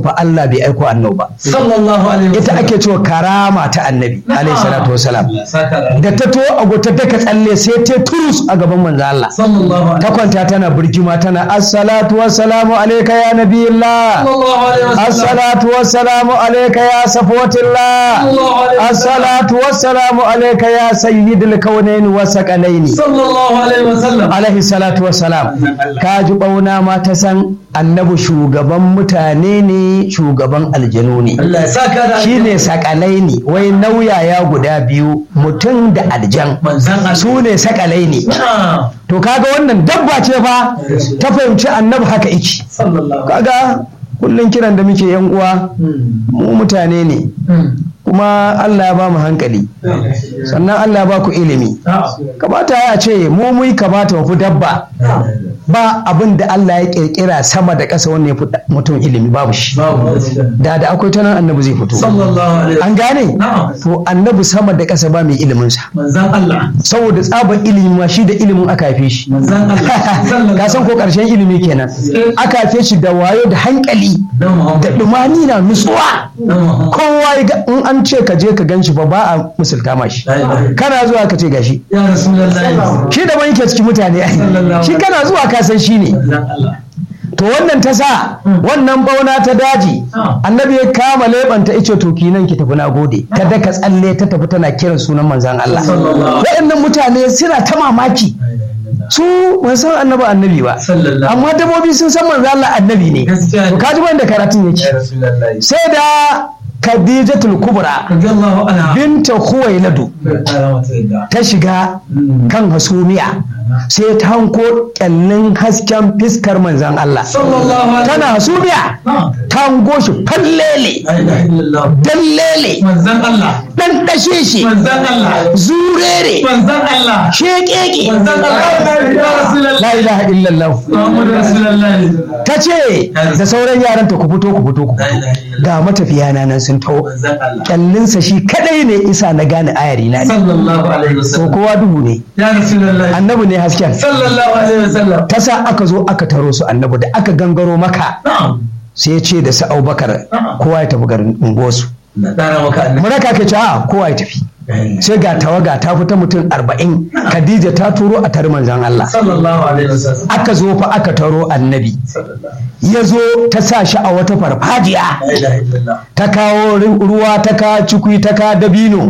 fa Allah bai aiko annabi ba sallallahu alaihi ita ake cewa karama ta annabi alaihi salatu wasalam da ta to ago ta daka tsalle sai ta turus a gaban manzo Allah sallallahu ta kwanta tana birgima tana assalatu wassalamu alayka ya nabiyillah alaihi assalatu wassalamu alayka ya safawatillah assalatu wassalamu alayka ya sayyidul kaunaini wa saqalaini sallallahu alaihi wasallam alaihi salatu wassalam ka ji bauna ma ta san annabi shugaban mutane ne shugaban aljanu ne Allah ya saka da shine sakalaini wai nauyaya guda biyu mutum da aljan manzan Allah su ne sakalaini Ah, to kaga wannan dabba ce fa ta fahimci annabi haka iki sallallahu kaga kullum kiran da muke yan uwa Mm, mu mutane ne mm. kuma Allah ya ba mu hankali sannan Allah ya ba ku ilimi Ah, kamata ya ce mu mu kamata mu fi dabba ah. ba abin da Allah ya kirkira sama da ƙasa wanda ya fi mutum ilimi babu shi babu da da akwai ta nan annabi zai fito sallallahu alaihi an gane Na'am. to annabi sama da ƙasa ba mai ilimin sa manzan Allah saboda tsabar ilimi ma shi da ilimin aka haife shi manzan Allah ka san ko ƙarshen ilimi kenan aka haife shi da wayo da hankali dan da Muhammad dumani na nutsuwa dan Muhammad kowa ya ga- in an ce ka je ka ganshi ba ba a musulta ma shi La ilaha illa- kana zuwa ka ce gashi ya rasulullahi shi da yake cikin mutane ai Sallallahu shi kana zuwa ka san shi ne manzan Allah to wannan ta sa wannan bauna ta daji Ah. annabi ya kama leɓanta ice to nan ki tafi na gode ta daka tsalle ta tafi tana kiran sunan manzan Allah Sallallahu. waɗannan mutane suna ta mamaki su ban san annabi annabi ba sallallahu amma dabbobi sun san manzan Allah annabi ne gaskiya to ne kaji ban da karatun ya yake rasulullahi sai da Khadijatul Kubra radiyallahu anha binta Khuwailadu kara mata yadda ta shiga kan hasumiya sai ta hanko kyallin hasken fiskar manzan Allah sallallahu alaihi tana hasumiya Na'am. ta hango shi fallele la ilaha illallah dallele manzan Allah dan dashe shi manzan Allah zurere manzan Allah shekeke manzan Allah ya rasulullahi la ilaha illallah Muhammad rasulullahi ta ce da sauran yaran ta ku fito ku fito ku la fito ilaha illallah ga matafiya na nan sun taho manzan Allah kyallinsa shi kadai ne isa na gane ayari na ne sallallahu alaihi to wasallam kowa duhu ne ya rasulullahi annabi ne hasken sallallahu alaihi wasallam ta sa aka zo aka taro su annabi da aka gangaro maka na'am sai ya ce da su abubakar kowa ya tafi garin unguwarsu na kara maka annabi muraka ke ce a kowa ya tafi sai ga tawaga ta fita mutum arba'in khadija ta turo a tare manzan Allah sallallahu alaihi wasallam aka zo fa aka taro annabi sallallahu ya zo ta sa shi a wata farfajiya la ilaha illallah ta kawo ru- ruwa ta ka cikui ta ka dabino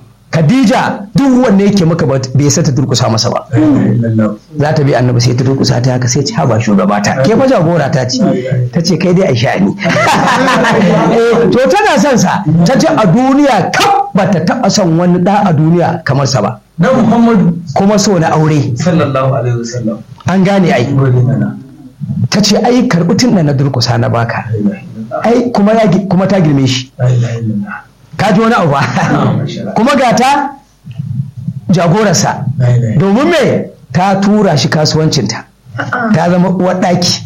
khadija duk wanne yake maka ba- bai sa ta durkusa masa ba la ilaha illallah za ta bi annabi sai ta durkusa ta haka sai ci haba shugaba ta ke fa jagora ta ce ta ce kai dai a sha'ani Eh, to tana son sa ta ce a duniya kaf ba ta taɓa son wani ɗa a duniya kamar sa ba na Muhammadu kuma so na aure sallallahu alaihi wasallam an gane ai gode mana ta ce ai karɓi tun da na durkusa na baka la ilaha illallah ai kuma ya gi- kuma ta girme shi la ilaha illallah ka ji wani abu ba kuma ga ta jagorarsa la ilaha domin me ta tura shi kasuwancinta ta zama uwar ɗaki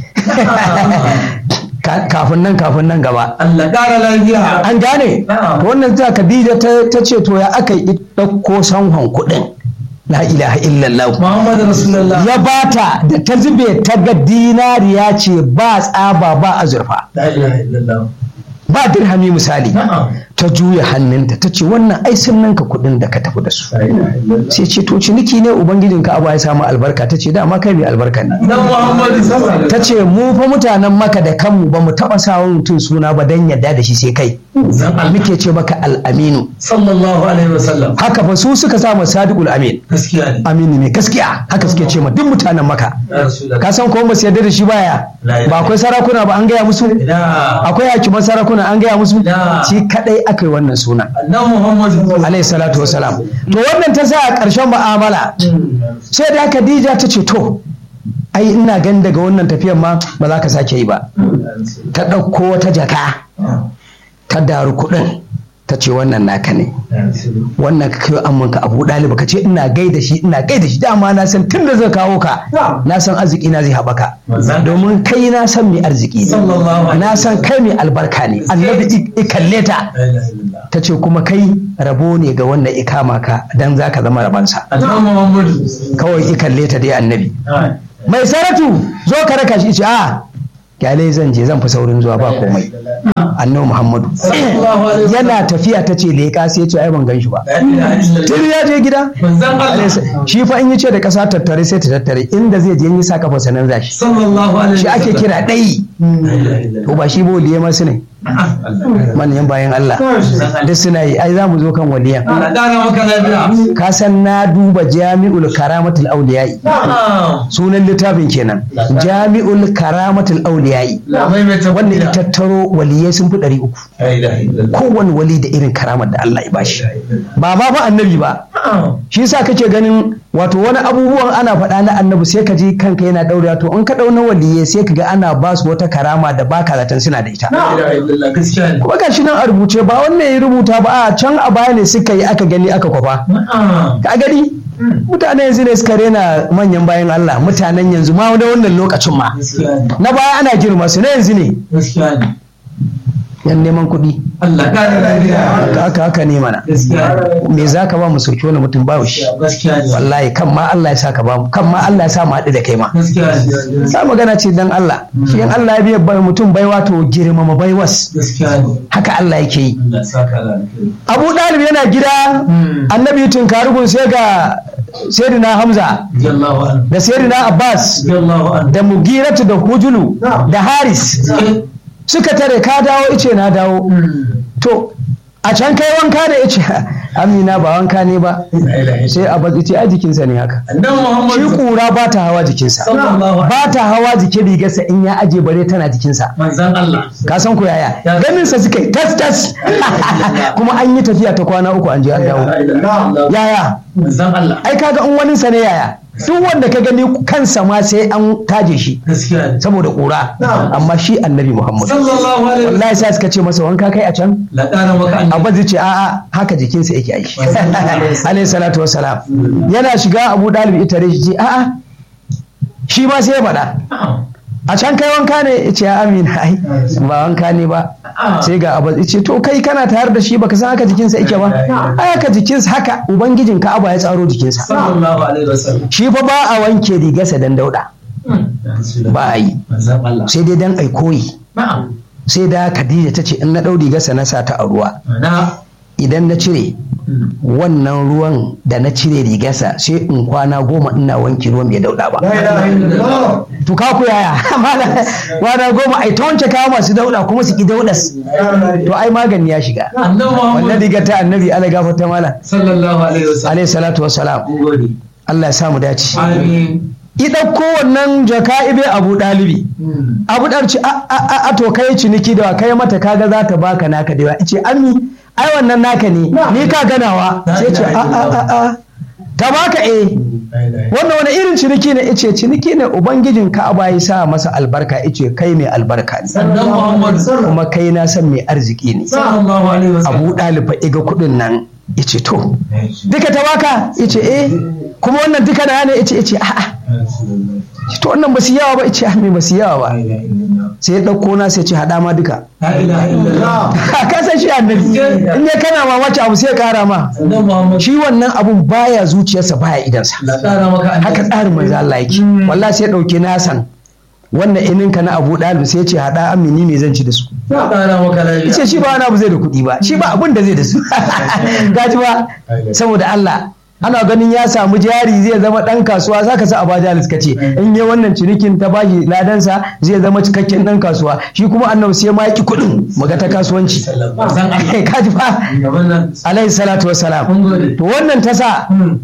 Ka- kafin nan kafin nan gaba Allah ƙara lafiya an gane Na'am. to wannan ta Khadija ta ta ce to ya aka yi ɗauko sanhon kuɗin la ilaha illallah Muhammad Rasulullah ya bata da ta zube ta ga dinariya ce ba tsaba ba azurfa la ilaha illallah ba dirhami misali na'am ta juya hannunta ta ce wannan ai sun nanka kuɗin da ka tafi da su la ilaha illallah sai ce to ciniki ne ubangijin ka abu ya samu albarka ta ce dama kai mai albarka ne dan Muhammad sallallahu ta ce mu fa mutanen maka da kanmu ba mu taɓa sawa mutum suna ba dan yadda da shi sai kai Zan Allah. muke ce maka al'aminu sallallahu alaihi wasallam haka fa su suka samu sadiqul amin gaskiya ne aminu ne gaskiya haka suke ce ma duk mutanen maka ya Rasulullah ka san ko ba su yarda da shi baya ba akwai sarakuna ba an gaya musu ina akwai hakiman sarakuna an gaya musu Da. shi kadai aka yi wannan suna annabi Muhammad alayhi salatu wasalam to wannan ta sa a ƙarshen mu'amala sai da Khadija ta ce to ai ina gan daga wannan tafiyar ma ba za ka sake yi ba ta ɗauko wata jaka ta daru kuɗin ta ce wannan naka ne wannan ka kai amman ka abu ɗaliba ka ce ina gaida shi ina gaida shi dama na san tun da zai kawo ka na san arziki na zai haɓaka domin kai na san mai arziki Sallallahu ne alaihi na san kai mai albarka ne annabi i- i kalle ta la ilaha illallah ta ce kuma kai rabo ne ga wannan ikama ka dan za ka zama rabansa annabi Muhammad kawai i kalle ta dai annabi mai saratu zo ka raka shi ce a kyale zan je zan fi saurin zuwa ba komai annabi muhammadu Sallallahu alaihi wasallam. yana tafiya ta ce leƙa sai ya ce ai ban gan shi ba La ilaha illallah. tun ya je gida Manzon Allah. shi fa in yi ce da ƙasa tattare sai ta tattare inda zai je in yi sa kafa sanan zashi Sallallahu alaihi shi ake wasallam. kira ɗai La ilaha illallah. ko ba shi ba waliye masu ne Allah. manyan bayan Allah duk suna yi ai za mu zo kan waliyan Allah ƙara maka lafiya. ka san na duba jami'ul karamatul auliyai Na'am. sunan littafin kenan jami'ul karamatul auliyai La maimaita wanda kuɗi. ya tattaro waliyai sun fi ɗari uku La ilaha illallah. kowane wali da irin karamar da Allah ya bashi ba ma fa annabi ba Na'am. shi yasa kake ganin wato wani abubuwan ana faɗa na annabi sai ka ji kanka yana ɗaure to in ka ɗau na waliyai sai ka ga ana ba su wata karama da baka zaton suna da ita La ilaha illallah. Gaskiya ne. kuma gashi nan a rubuce ba wannan ya rubuta ba a can a baya ne suka yi aka gani aka kwafa Na'am. ka gani mutane yanzu ne suka rena manyan bayan Allah mutanen yanzu ma da wannan lokacin ma Gaskiya ne. na baya ana girma su na yanzu ne Gaskiya ne. yan neman kuɗi Allah ƙara lafiya. haka haka haka ne mana Gaskiya ne. me za ka ba mu sauki wani mutum ba shi Gaskiya ne. wallahi kan ma Allah ya sa ka ba mu kan ma Allah ya sa mu haɗu da kai ma Gaskiya ne. sa magana ce dan Allah shi in Allah ya biya bai mutum baiwa to girmama baiwas Gaskiya ne. haka Allah yake yi Allah ya saka lafiya. Abu Dalib yana gida Hmm. annabi tunkarugun sai ga Sayyidina Hamza Jallahu anhu. da Sayyidina Abbas Jallahu anhu. da Mugiratu da Hujulu da Haris suka tare ka dawo ice na dawo to a can kai wanka ne ice Amina ba wanka ne ba La ilaha illallah. sai Abbas ice a jikinsa ne haka Annabi shi Muhammad kura ba ta hawa jikinsa sallallahu alaihi ba ta hawa jikin rigarsa in ya aje bare tana jikinsa manzon Allah. ka san ku yaya Ya- ganin sa suka yi tas tas kuma an yi tafiya ta kwana uku an je an dawo yaya Manzon Allah. ai kaga in wani sa ne yaya duk wanda ka gani kansa ma sai an taje shi Gaskiya ne. saboda kura amma shi annabi muhammad Sallallahu alaihi wasallam. wallahi sai suka ce masa wanka kai a can La ƙara maka annabi. abba zai ce a'a haka jikinsa yake aiki alayhi salatu wassalam yana shiga abu dalib ita shi ce a'a shi ma sai ya faɗa a can kai wanka ne ya ce amina ai ba wanka ne ba sai ga abu ya ce to kai kana tare da shi baka san haka jikinsa yake ba ai haka jikinsa haka ubangijin ka abu ya tsaro jikinsa Sallallahu alaihi wasallam. shi fa ba a wanke rigarsa dan dauda ba a yi Manzon Allah. sai dai dan ai koyi Na'am. sai da Khadija ta ce in na ɗau rigarsa na sa ta a ruwa Na. idan na cire wannan ruwan da na cire rigarsa sai in kwana goma ina wanke ruwan bai dauda ba to ka ku yaya Mala- kwana goma ai ta wanke kawo masu dauda kuma su ki daudas to ai magani ya shiga Annabi wannan Muhammad rigar ta annabi ala gafarta mala sallallahu alaihi wasallam. alayhi salatu wassalam Mun gode. Allah ya samu dace Amin. i ɗauko wannan jaka ibe abu ɗalibi abu ɗarci a a a- a to kai ciniki da wa kai mata kaga za ta baka naka da yawa ice ami ai wannan naka ne ni ka ganawa sai ce a a a a ta baka eh wannan wani irin ciniki ne ice ciniki ne ubangijin ka'aba ya sa masa albarka ice kai mai albarka ne Annabi Muhammad kuma kai na san mai arziki ne sallallahu alaihi wasallam. abu ɗaliba iga kuɗin nan ice to duka ta baka ice eh kuma wannan duka na ne ice ice a'a to wannan ba su yawa ba ice ah me ba su yawa ba sai ya ɗauko na sai ce haɗa ma duka La ilaha illallah. ka san shi annabi in ya kana mamaki abu sai ya ƙara ma Annabi Muhammad. shi wannan abun baya zuciyarsa baya idansa La ƙara maka annabi. haka tsarin manzo Allah yake wallahi sai ya ɗauke na san wannan ininka na Abu Dalib sai ya ce haɗa amini me zan ci da su La ƙara maka lafiya. ce shi ba wani abu zai da kuɗi ba shi ba abin da zai da su gaji ba saboda Allah ana ganin ya samu jari zai zama ɗan kasuwa za ka sa a baja ka ce in yi wannan cinikin ta bashi ladansa zai zama cikakken ɗan kasuwa shi kuma annabi sai ma ki kuɗin muga ta kasuwanci Manzon Allah. kaji fa Gaban nan. alaihi salatu wassalam Mun gode. to wannan ta sa Hmm.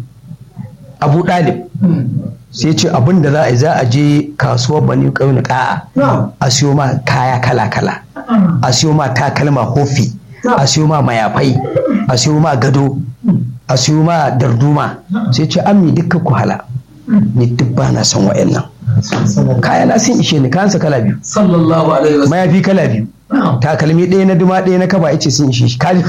abu ɗalib Hmm. sai ce abin da za a yi za a je kasuwar bani ƙaunin ƙa'a a siyo ma kaya kala-kala a siyo ma takalma hofi a siyo ma mayafai a siyo ma gado a siyo ma darduma sai ce ammi dukka ku hala ni duk ba na son wa'annan kaya na sun ishe ni kayansa kala biyu Sallallahu alaihi wasallam. mayafi kala biyu Na'am. takalmi ɗaya na duma ɗaya na kaba ice sun ishe shi kaji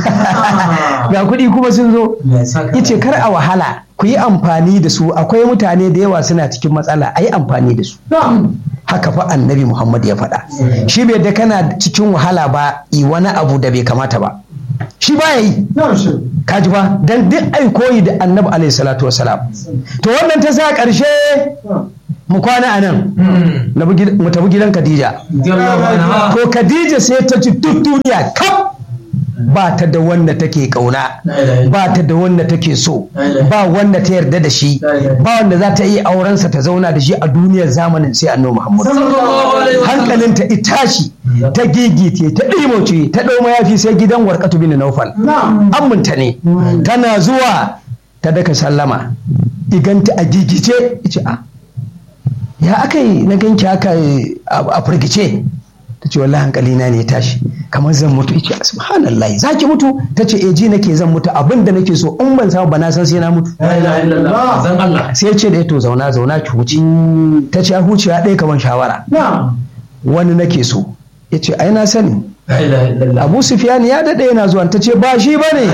ga kuɗi kuma sun zo Ya saka. yace kar a wahala ku yi amfani da su akwai mutane da yawa suna cikin matsala a yi amfani da su Na'am. haka fa annabi muhammad ya faɗa shi bai da kana cikin wahala ba yi wani abu da bai kamata ba shi ba ya yi kaji ba dan duk ai koyi da annabi alaihi salatu wasalam to wannan ta sa ƙarshe mu kwana a nan na bi gid- mu tafi gidan Khadija Radiyallahu anha. to Khadija sai ta ci duk duniya kaf ba ta da wanda take kauna ba ta da wanda take so ba wanda ta yarda da shi ba wanda za ta iya aurensa ta zauna da shi a duniyar zamanin sai annabi Muhammad Sallallahu alaihi wasallam. hankalinta itashi ta gigite ta ɗimoce ta ɗau mayafi sai gidan warkatu bin naufal aminta ne tana zuwa ta daka sallama iganta a gigice ice a ya aka yi na ganki haka a a firgice ta ce wallahi hankali na ne ya tashi kamar zan mutu ice subhanallah za ki mutu ta ce eh ji nake zan mutu abin da nake so in ban samu ba na san sai na mutu La ilaha illallah. Zan Allah. sai ya ce da ya to zauna zauna ki huce ta ce a hucewa ɗaya kamar shawara wani nake so ya ce ai na sani La ilaha illallah. abu sufyan ya daɗe yana zuwa ta ce ba shi ba ne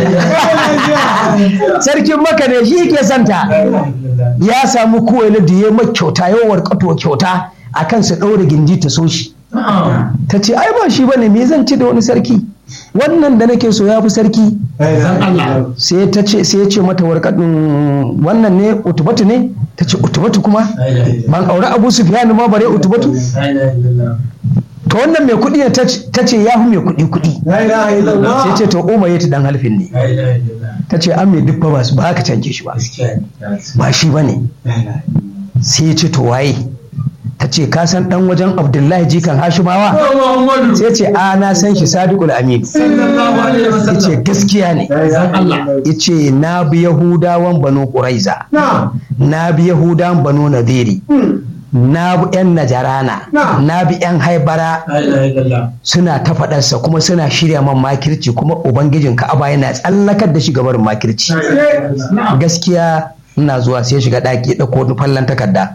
sarkin maka ne shi ke santa ya samu kuwaila da ya mai kyauta yawar kato kyauta a kan su ɗaure gindi ta so shi Na'am. ta ce ai ba shi ba ne me zan ci da wani sarki wannan da nake so ya fi sarki Zan Allah. sai ta ce sai ya ce mata warkadin wannan ne utubatu ne ta ce utubatu kuma La ilaha illallah. ban aure abu sufyan ma bare utubatu La ilaha illallah. to wannan mai kuɗi ne ta ce- ta ce ya fi mai kuɗi kuɗi sai ce to umar ya ta dan halfin ne La ilaha illallah. ta ce an mai duk ba su ba haka canje shi ba Gaskiya ne. ba shi ba ne sai ya ce to waye ta ce ka san dan wajen abdullahi jikan hashimawa Muhammadu. sai ce a na san shi sadiqul amin Sallallahu alaihi ya wasallam. ce gaskiya ne Zan Allah. ya ce na bi yahudawan banu quraiza na bi yahudawan banu nadiri na bi yan najarana na bi yan haibara La ilaha illallah. suna ta faɗarsa kuma suna shirya man makirci kuma ubangijin ka'aba yana tsallakar da shi gabarin makirci Na'am. gaskiya ina zuwa sai shiga ɗaki ya ɗauko wani fallon takarda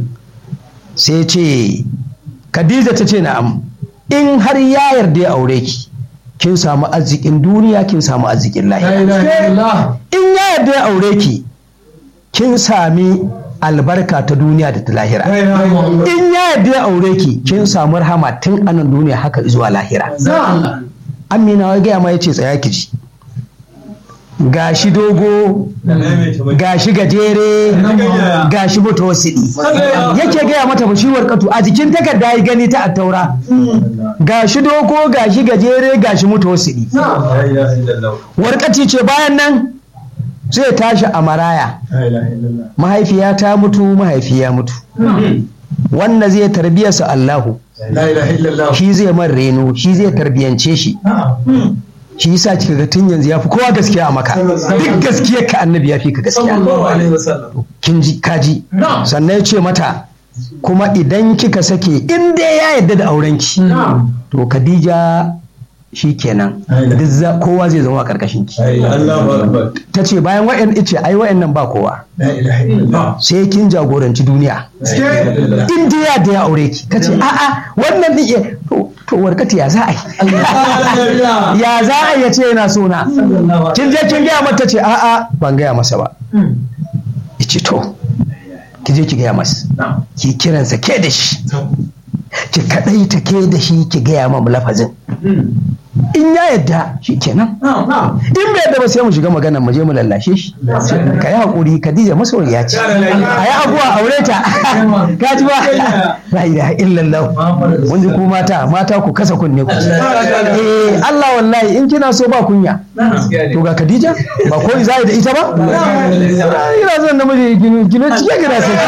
sai ce Khadija ta ce na'am in har ya yarda ya aure ki kin samu arzikin duniya kin samu arzikin La lahira ilaha illallah. in ya yarda ya aure ki kin sami albarka ta duniya da ta lahira in ya yarda ya aure ki kin samu rahama tun anan duniya haka zuwa lahira Zan Allah. amina ya gaya ma ya ce tsaya ki ji gashi dogo gashi gajere gashi mutawasidi yake gaya mata bashiwar katu a jikin takarda ya gani ta attaura gashi dogo gashi gajere gashi mutawasidi warkati ce bayan nan zai tashi a maraya mahaifiya ta mutu mahaifi ya mutu wanda zai tarbiyarsa Allahu La ilaha illallah. shi zai man reno shi zai tarbiyance shi Na'am. shi yasa kika ga tun yanzu ya fi kowa gaskiya a maka duk gaskiyar ka annabi ya fi ka gaskiya Sallallahu alaihi wasallam. kin ji kaji Na'am. sannan ya ce mata kuma idan kika sake in dai ya yarda da aurenki Na'am. to Khadija shi kenan duk za- kowa zai zama a karkashin ki Allahu akbar. ta ce bayan wa'yan ice ai wa'yan nan ba kowa La ilaha illallah. sai kin jagoranci duniya in dai ya da ya aure ki ta ce a'a wannan din iya to to warkati ya za a yi ya za a yi ya ce yana so na kin je kin gaya mata ce a'a ban gaya masa ba ice to ki je ki gaya masa Na'am. ki kiransa ke da shi ki kadai ta ke da shi ki gaya mamu lafazin in ya yadda shi kenan Na'am. Na'am. in bai yadda ba sai mu shiga maganar mu je mu lallashe shi ka yi haƙuri Khadija masoyiya ce a yi abuwa aure ta ka ji ba la ilaha illallah mun ji ku mata mata ku kasa kunne ku eh Allah wallahi in kina so ba kunya to ga Khadija ba ko zai da ita ba ina son namiji gino gino cike gina sai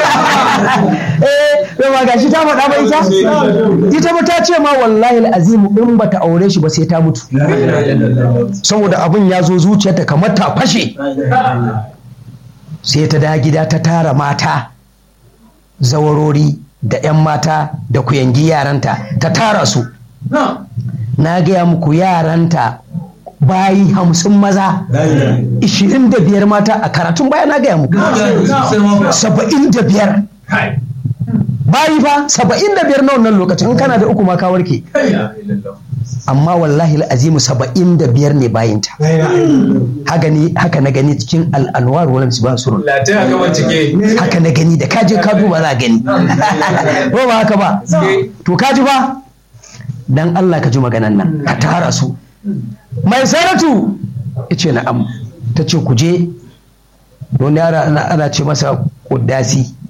eh to ba gashi ta faɗa ba ita ita ba ta ce ma wallahi alazim in bata aure shi ba sai ta mutu saboda abin ya zo zuciyarta kamar ta fashe sai ta da gida ta tara mata zawarori da 'yan mata da kuyangi yaranta ta tara su na gaya muku yaranta bayi hamsin maza ishirin da biyar mata a karatun baya na gaya muku saba'in da biyar bayi fa saba'in da biyar na wannan lokacin in kana da uku ma ka warke amma wallahi azimu saba'in da biyar ne bayinta haka ne haka na gani cikin al'anwar wala misban surun haka na gani da kaje ka duba za gani ko ba haka ba to kaji ba dan Allah ka ji maganan nan ka tara su mai saratu yace na'am ta ce ku je don yara ana ana ce masa kuddasi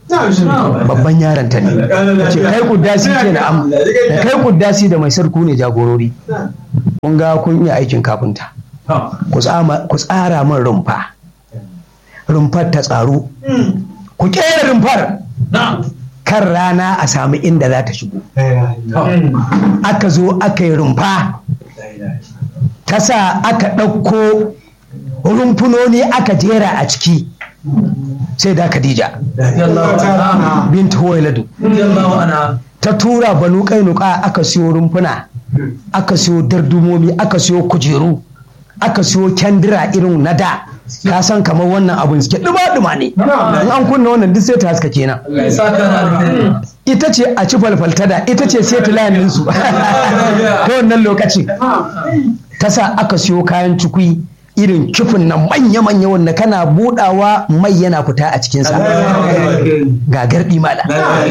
babban yaron ta ne ce kai kuddasi ce na am da kai kuddasi da mai sarku ne jagorori kun ga kun iya aikin kafinta ku tsama- ku tsara min rumfa rumfar ta tsaro ku kera rumfar kan rana a sami inda za ta shigo aka zo aka yi rumfa ta sa aka ɗauko rumfunoni aka jera a ciki sai da Khadija bint Huwailadu ta tura banu kainuka aka siyo rumfuna aka siyo dardumomi aka siyo kujeru aka siyo kyandira irin na da ka san kamar wannan abun suke duma-duma ne in an kunna wannan duk sai ta haska kenan ita ce a ci falfalta da ita ce sai ta layin su ta wannan lokacin ta sa aka siyo kayan cikui irin kifin nan manya-manya wanda kana budawa mai yana fita a cikinsa ga gardi mala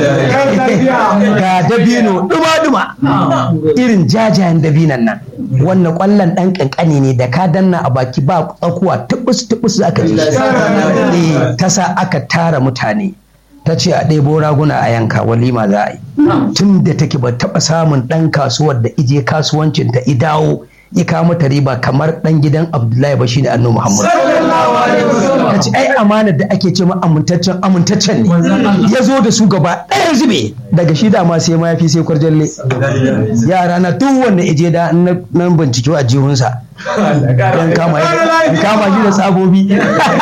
ga dabino duma-duma irin jajayen dabinan nan wannan kwallon dan kankani ne da ka danna a baki ba tsakuwa tubus-tubus aka ji shi. Eh, ta sa aka tara mutane ta ce a ɗebo raguna a yanka walima za a yi tun da take ba taɓa samun ɗan kasuwar da ije kasuwancin ta idawo ya kawo mata riba kamar ɗan gidan abdullahi ba shine annabi muhammad ta ce ai amanar da ake ce ma amintaccen amintaccen ne ya zo da su gaba ɗaya zube daga shi da ma sai mayafi sai kwarjalle yara na duk wanda ije da nan bincike a jihunsa don kama in kama shi da tsabobi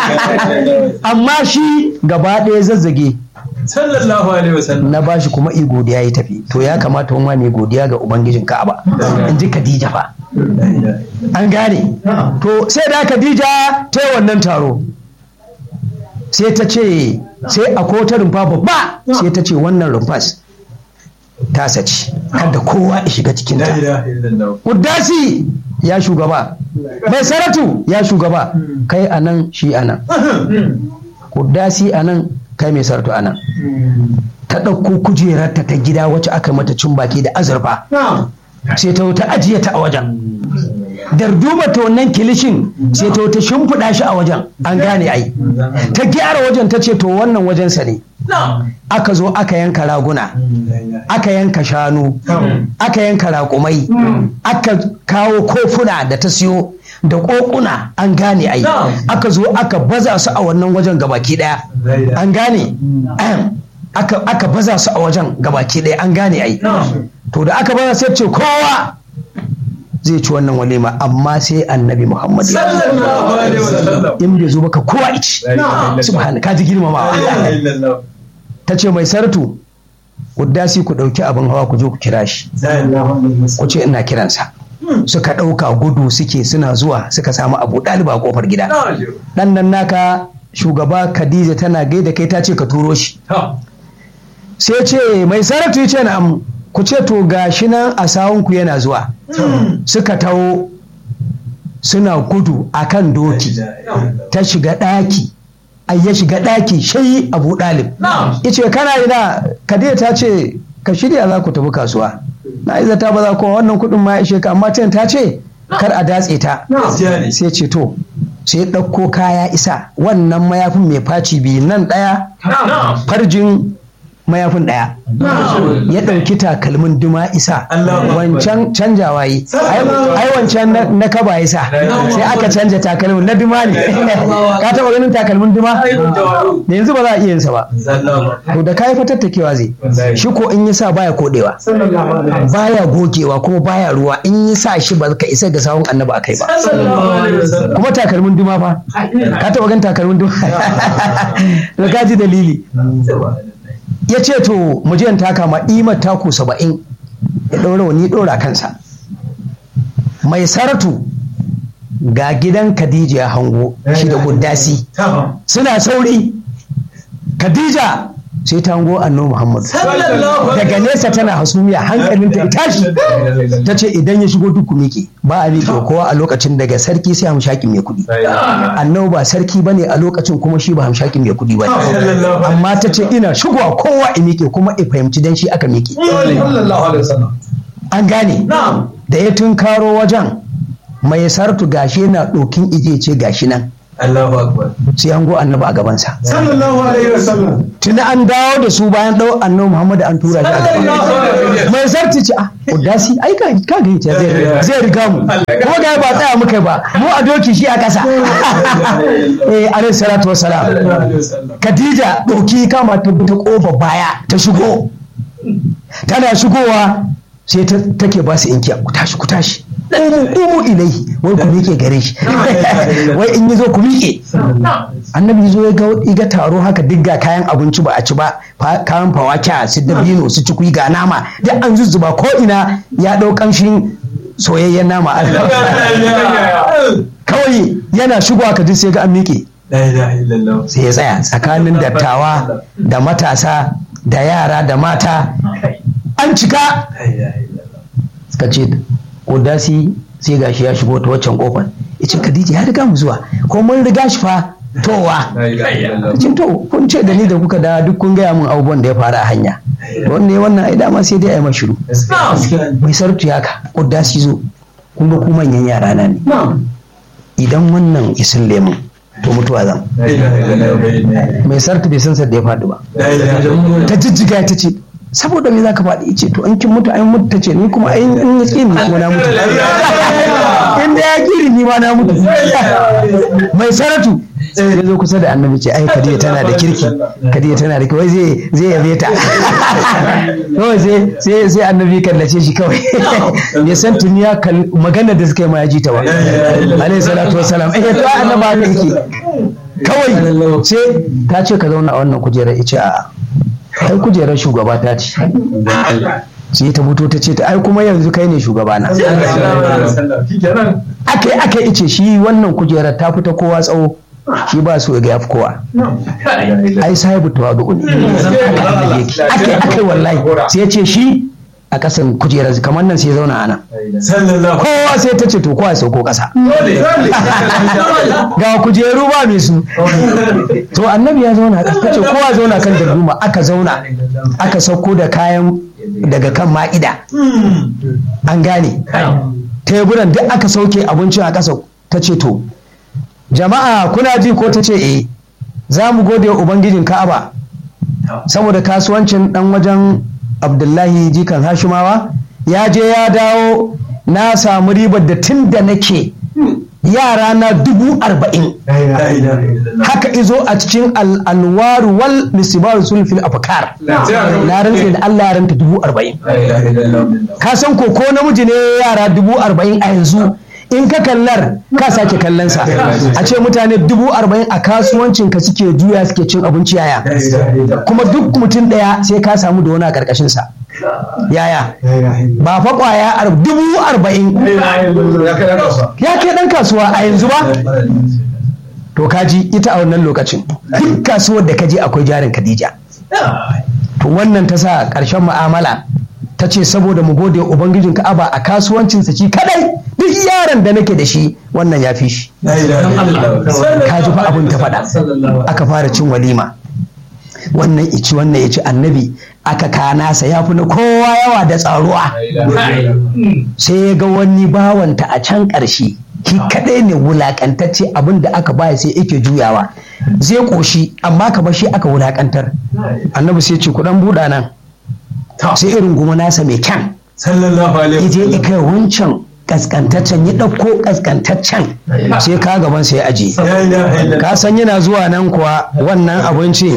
amma shi gaba ɗaya zazzage sallallahu alaihi wasallam na bashi kuma i godiya ya tafi to ya kamata wani mai godiya ga ubangijin ka'aba in ji khadija fa an gane to sai da khadija ta yi wannan taro sai ta ce sai a kota rumfa babba sai ta ce wannan rumfas ta saci kada kowa ya shiga cikin ta la ilaha illallah Kuddasi ya shugaba mai saratu ya shugaba kai anan shi anan Kuddasi anan kai mai saratu anan ta ɗauko kujerarta ta gida wacce aka mata cin baki da azurfa sai ta ta ajiye ta a wajen darduma ta wannan kilishin sai ta ta shimfiɗa shi a wajen an gane ai ta gyara wajen ta ce to wannan wajensa ne aka zo aka yanka raguna aka yanka shanu aka yanka raƙumai aka kawo kofuna da ta siyo da ƙoƙuna an gane ai aka zo aka baza su a wannan wajen gabaki ɗaya an gane Ahem. aka, aka baza su a wajen gabaki ɗaya an gane ai to da aka baza sai ce kowa zai ci wannan walima amma sai annabi muhammad ya zo. sallallahu alaihi wasallam in bai zo baka kowa ici subhana ka ji girmamawa la ilaha illallah ta ce mai sartu kuddasi ku ɗauki abin hawa ku je ku kira shi ku ce ina kiransa suka ɗauka gudu suke suna zuwa suka samu abu ɗaliba a ƙofar gida ɗan nan naka shugaba khadija tana gaida kai ta ce ka turo shi sai ce mai saratu ya ce na'am ku ce to gashi nan a sawunku yana zuwa suka taho suna gudu a kan doki ta shiga ɗaki ai ya shiga ɗaki shayi abu ɗalib ya ce kana ina kadija ta ce ka shirya za ku tafi kasuwa na yi zata ba za ku wannan kuɗin ma ya ishe ka amma ta ce kar a datse ta sai ce to sai ɗauko kaya isa wannan mayafin mai faci biyu nan ɗaya farjin mayafin ɗaya ya ɗauki takalmin duma isa wancan canjawa yi ai wancan na- na kaba isa sai aka canja takalmin na duma ne ka taɓa ganin takalmin duma da yanzu ba za a iya yinsa ba to da kayi fatattakewa zai shi ko in yi sa baya kodewa baya gogewa kuma baya ruwa in yi sa shi ba ka isa ga sawun annabi a kai ba kuma takalmin duma fa ka taɓa ganin takalmin duma da ka ji dalili ya ce to mu je in taka ma imar taku saba'in ya ɗaura wani ɗora kansa mai saratu ga gidan khadija ya hango shi da kuddasi suna sauri khadija sai ta hango annabi muhammadu daga nesa tana hasumiya hankalinta ya tashi ta ce idan ya shigo duk miƙe ba a miƙe kowa a lokacin daga sarki sai hamshakin mai kuɗi annabi ba sarki bane a lokacin kuma shi ba hamshakin mai kuɗi bane amma ta ce ina shigowa kowa ya miƙe kuma ya fahimci dan shi aka miƙe an gane da ya tunkaro wajen mai sartu gashi yana ɗokin ije ce gashi nan Allahu akbar sai an go annabi a gabansa sallallahu alaihi wasallam tuni an dawo da su bayan ɗau annabi muhammadu an tura shi a gaban mai sarti ce ah udasi ai ka ka ga yace zai zai riga mu kuma ga ba tsaya muka ba mu a doki shi a ƙasa eh alaihi salatu wassalam Khadija ɗauki kama ta ta ƙofa baya ta shigo tana shigowa sai ta take ba su inkiya ku tashi ku tashi umu umu ilai wai ku miƙe gare shi wai in yi zo ku miƙe annabi zo ya ga iga taro haka duk ga kayan abinci ba a ci ba fa- kayan fawaka su dabino su ci ga nama duk an zuzzuba ko ina ya ɗau ƙamshin soyayyen nama kawai yana shigowa ka ji sai ga an miƙe La ilaha illallah sai ya tsaya tsakanin dattawa da matasa da yara da mata an cika La ilaha illallah suka ce odasi sai gashi ya shigo ta waccan kofar yace Khadija ya riga mu zuwa ko mun riga shi fa towa La ilaha illallah Cin to kun ce da ni da kuka da duk kun gaya min abubuwan da ya faru a hanya wanne wannan ai dama sai dai a yi mashiru gaskiya mai sarki haka odasi zo kun ga ku manyan yara na ne na'am idan wannan isin lemun to mutuwa zan La ilaha illallah mai sarki bai san sa da ya faɗi ba La ilaha illallah ta jijjiga ta ce saboda me zaka faɗi ce to in kin mutu ai mutu ta ce ni kuma ai in ya ƙi ni kuma na mutu in da ya ƙiri ni ma na mutu mai saratu ya zo kusa da annabi ce ai kadiya tana da kirki kadiya tana da kawai zai zai yabe ta kawai sai sai sai annabi kallace shi kawai bai san tuni ya kal magana da suka yi ma ya ji ta ba alaihi salatu wassalam eh to annabi haka yake kawai sai ta ce ka zauna a wannan kujerar ice a'a ai kujerar shugaba ta ce sai ta fito ta ce ta ai kuma yanzu kai ne shugaba na Shikenan. aka yi aka ice shi wannan kujerar ta fita kowa tsawo shi ba su ga yafi kowa ai sahibu tawadu ne aka yi aka yi wallahi sai ya ce shi a kasan kujerar kamar nan sai ya zauna a nan Sallallahu kowa sai ta ce to kowa ya sauko kasa alaihi ga kujeru ba mai su to annabi ya zauna ta ce kowa zauna kan darduma aka zauna aka sauko da kayan daga kan ma'ida an gane teburan duk aka sauke abincin a ƙasa ta ce to jama'a kuna ji ko ta ce eh za mu gode wa ubangijin ka'aba saboda kasuwancin dan wajen abdullahi jikan hashimawa ya je ya dawo na samu ribar da tun da nake yara na dubu arba'in La ilaha illallah. haka izo a cikin al'anwaru wal misibaru sulfil afkar na rantse da Allah ya ranta dubu arba'in La ilaha illallah. ka san ko ko namiji ne yara dubu arba'in a yanzu in ka kallar ka sake kallon sa a ce mutane dubu arba'in a kasuwancin ka suke juya suke cin abinci yaya La ilaha illallah. kuma duk mutum ɗaya sai ka samu da wani a ƙarƙashin sa yaya ba fa ƙwaya ar- dubu arba'in ya kai ɗan kasuwa a yanzu ba to kaji ita a wannan lokacin duk kasuwar da kaje akwai jarin Khadija to wannan ta sa ƙarshen mu'amala ta ce saboda mu gode wa ubangijin Ka'aba a kasuwancinsa shi kadai duk yaron da nake da shi wannan ya fi shi La ilaha illallah. ka ji fa abin ta faɗa aka fara cin walima wannan ici wannan ya ci annabi aka kana sa ya fi na kowa yawa da tsaruwa La ilaha illallah. sai ya ga wani bawanta a can ƙarshe shi kaɗai ne wulaƙantacce abin da aka baya sai yake juyawa zai ƙoshi amma kamar shi aka wulaƙantar annabi sai ce kuɗan buɗa nan sai irin goma nasa mai kyan Sallallahu alaihi ya je ya wasallam. kai wancan kaskantaccen ya ɗauko kaskantaccen sai ka gaban sai ya aje La ilaha illallah. ka san yana zuwa nan kuwa wannan abinci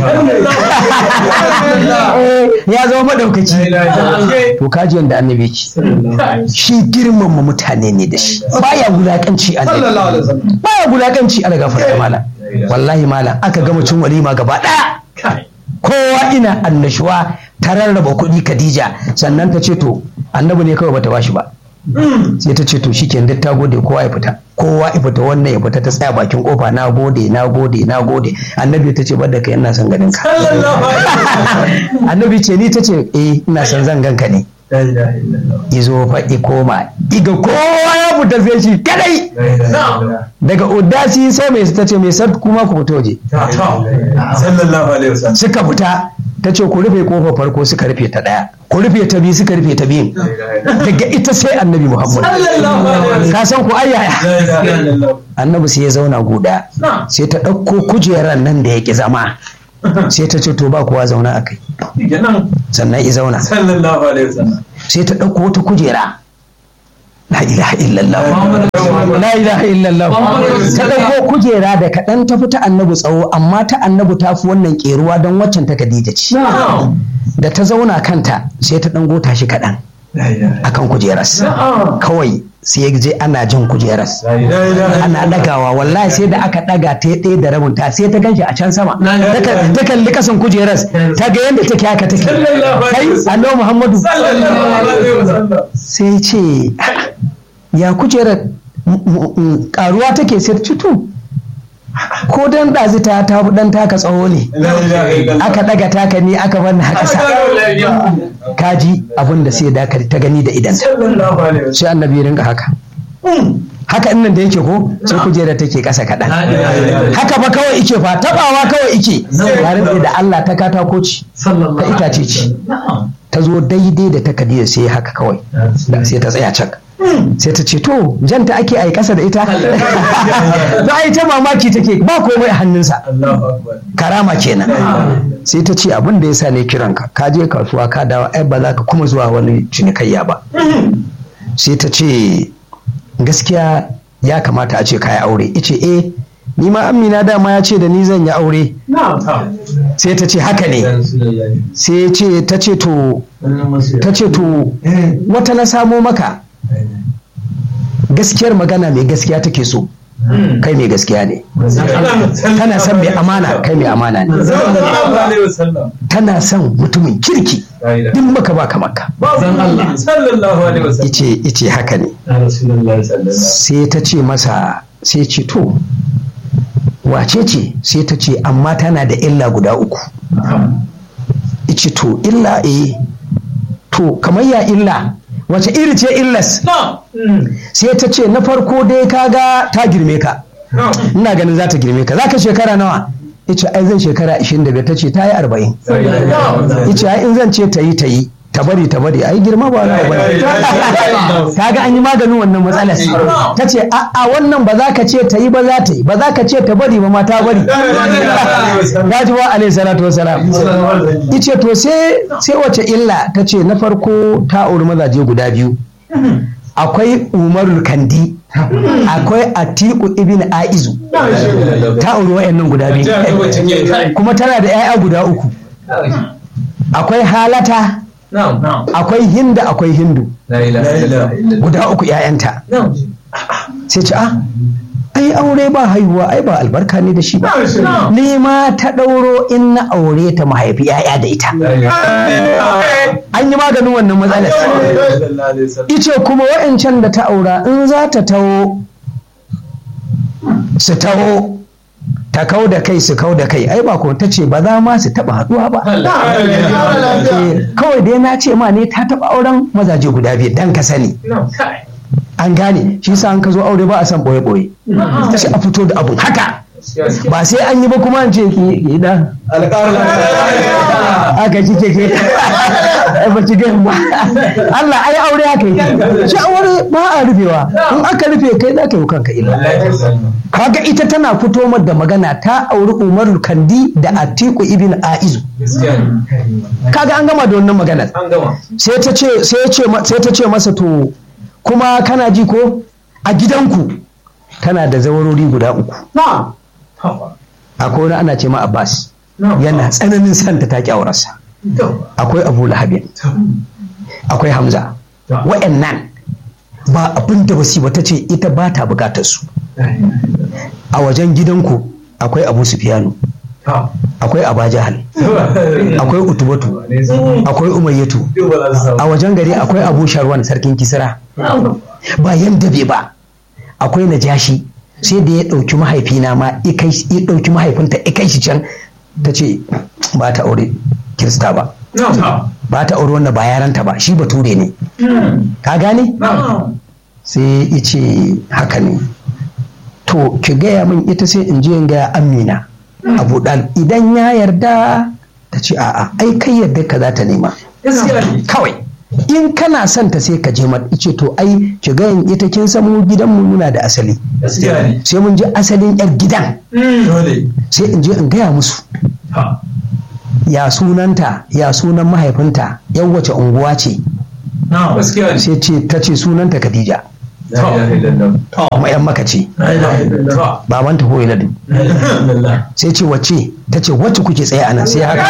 ya zama maɗaukaci La ilaha illallah. to kaji yadda annabi ce shi girmama mutane ne da shi baya wulakanci a sallallahu alaihi wasallam baya wulakanci a daga farko malam wallahi malam aka gama cin walima gaba ɗaya kowa ina annashuwa ta rarraba kuɗi Khadija sannan ta ce to annabi ne kawai bata bashi ba sai ta ce to shikenan duk ta gode kowa ya fita kowa ya fita wannan ya fita ta tsaya bakin kofa na gode na gode na gode annabi ta ce bada kai ina son ganin ka Sallallahu alaihi wasallam. annabi ce ni ta ce eh ina son zan ganka ne La ilaha illallah. izo fa koma iga kowa ya fita sai shi kadai La ilaha illallah. daga udasi sai mai ta ce mai sad kuma ku fito je Sallallahu alaihi wasallam. suka fita ta ce ku rufe kofar farko suka rufe ta daya ku rufe ta biyu suka rufe ta biyun daga ita sai annabi muhammad Sallallahu alaihi wasallam. ka san ku ayyaya La ilaha illallah. annabi sai ya zauna guda sai ta ɗauko kujerar nan da ya ki zama sai ta ce to ba kowa zauna a kai Kenan sannan i zauna sallallahu alaihi wasallam. sai ta ɗauko wata kujera la ilaha illallah Muhammadu la ilaha illallah ta ɗauko kujera da kaɗan ta fi ta annabi tsawo amma ta annabi ta fi wannan ƙeruwa don waccan ta Khadija ce Na'am. da ta zauna kanta sai ta ɗan gota shi kaɗan La ilaha akan kujeras Na'am. kawai sai ya je ana jan kujeras La ilaha ana ɗagawa wallahi sai da aka ɗaga ta ɗaya da rabin ta sai ta ganshi a can sama ta ta kalli kasan kujeras ta ga yadda take haka take kai annabi muhammadu Sallallahu alaihi wasallam. sai ce ya kujerar m- m- m- karuwa take sai ta ce, to ko dan ɗazi ta ta fi dan taka tsawo ne La ilaha illallah. aka ɗaga taka ni aka bar a ƙasa kaji abin da sai da ta gani da idan Sallallahu alaihi wasallam. sai annabi ya rinka haka haka in nan da yake ko sai kujerar take ƙasa kaɗan haka ba kawai ike fa tabawa kawai ike ya rantse da Allah ta katako ce ta itace ce ta zo daidai da ta kadiya sai haka kawai da sai ta tsaya cak sai ta ce to janta ake a ƙasa da ita za a yi ta mamaki take ba komai a hannunsa Allahu akbar. karama kenan sai ta ce abin da ya sa ne kiranka ka je kasuwa ka dawo ai ba za ka kuma zuwa wani cinikayya ba sai ta ce gaskiya ya kamata a ce ka yi aure ice eh ni ma amina dama ya ce da ni zan yi aure Na'am. sai ta ce haka ne sai ya ce ta ce to ta ce to wata na samo maka gaskiyar magana mai gaskiya take so kai mai gaskiya ne tana son mai amana kai mai amana ne Sallallahu alaihi wasallam. tana son mutumin kirki La ilaha duk maka baka maka illallah. Sallallahu alaihi wasallam. ice ice haka ne Rasulullahi sallallahu sai ta ce masa sai ce to wace ce sai ta ce amma tana da illa guda uku ice to illa eh to kamar ya illa wace iri ce illas sai ta ce na farko dai kaga ta girme ka ina ganin za ta girme ka za ka shekara nawa ice ai zan shekara 25 ta ce ta yi 40 ice ai in zan ce ta yi ta yi ta bari ta bari ai girma ba wani abu bane kaga an yi maganin wannan matsalar ta ce a'a wannan ba za ka ce ta yi ba za ta yi ba za ka ce ta bari ba ma ta bari gaji wa alaihi salatu wasalam ice to sai sai wace illa ta ce na farko ta auri mazaje guda biyu akwai umarul kandi akwai atiku ibn aizu ta auri wa'annan guda biyu kuma tana da 'ya'ya guda uku akwai halata akwai hinda akwai hindu guda uku 'ya'yanta sai ce ah ai aure ba haihuwa ai ba albarka ne da shi ba ni ma ta ɗauro in na aure ta mahaifi 'ya'ya da ita an yi maganin wannan matsalar ice kuma wa'ancan da ta aura in za ta taho su taho ta kau da kai su kau da kai ai ba ko ta ce ba za ma su taba haduwa ba Eh, kawai dai na ce ma ne ta taba auren mazaje guda biyu dan ka sani an gane shi sa an ka zo aure ba a san boye boye sai a fito da abun haka ba sai an yi ba kuma an ce ki ki da aka kike ke ba ki ga ba Allah ai aure haka yake shi aure ba a rufewa in aka rufe kai za ka yi kanka illa kaga ita tana fito mar da magana ta auri umarul kandi da atiku ibn aizu kaga an gama da wannan magana sai ta ce sai ce sai ta ce masa to kuma kana ji ko a gidanku tana da zawarori guda uku akwai wani ana ce ma Abbas yana tsananin santa ta ki aurarsa akwai Abu Lahabin akwai Hamza wa'annan ba abin da basi ba ta ce ita ba ta bukatar su a wajen gidanku akwai Abu Sufyanu akwai Abajahal akwai Utubatu akwai Umayyatu a wajen gari akwai Abu Sharwan sarkin Kisra ba yanda bai ba akwai Najashi sai da ya ɗauki mahaifina ma ya ɗauki mahaifinta ya kai shi can ta ce ba ta aure kirista ba Na'am. ba ta aure wanda ba yaranta ba shi bature ne ka gane Na'am. sai ya ce haka ne to ki gaya min ita sai in je in gaya amina abu dal idan ya yarda ta ce a'a ai kai yarda ka za ta nema Gaskiya ne. kawai in kana son ta sai ka je mata ice to ai ki ga ita kin san mu gidan mu muna da asali Gaskiya ne. sai mun je asalin yar gidan Dole. sai in je in gaya musu Ha. ya sunanta ya sunan mahaifinta yan wace unguwa ce Na'am. Gaskiya ne. sai ce ta ce sunanta Khadija La ilaha illallah. kuma yan maka ce La ilaha illallah. babanta Huwailadu La ilaha illallah. sai ce wacce ta ce wacce kuke tsaye a nan sai haka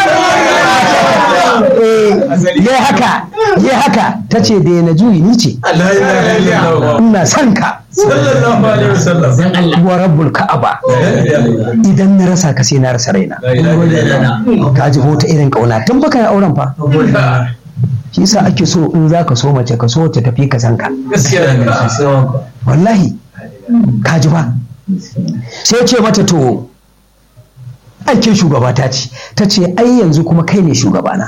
ya haka ya haka ta ce da na juyi ni ce La ilaha illallah. ina son ka Sallallahu alaihi wasallam. wa rabbul ka'aba La ilaha illallah. idan na rasa ka sai na rasa raina La ilaha illallah. ka ji ta irin kauna tun baka yi auren fa shi yasa ake so in za ka so mace ka so ta tafi ka san ka Gaskiya ne. wallahi ka ji ba sai ce mata to aikin shugaba ta ce ta ce ai yanzu kuma kai ne shugabana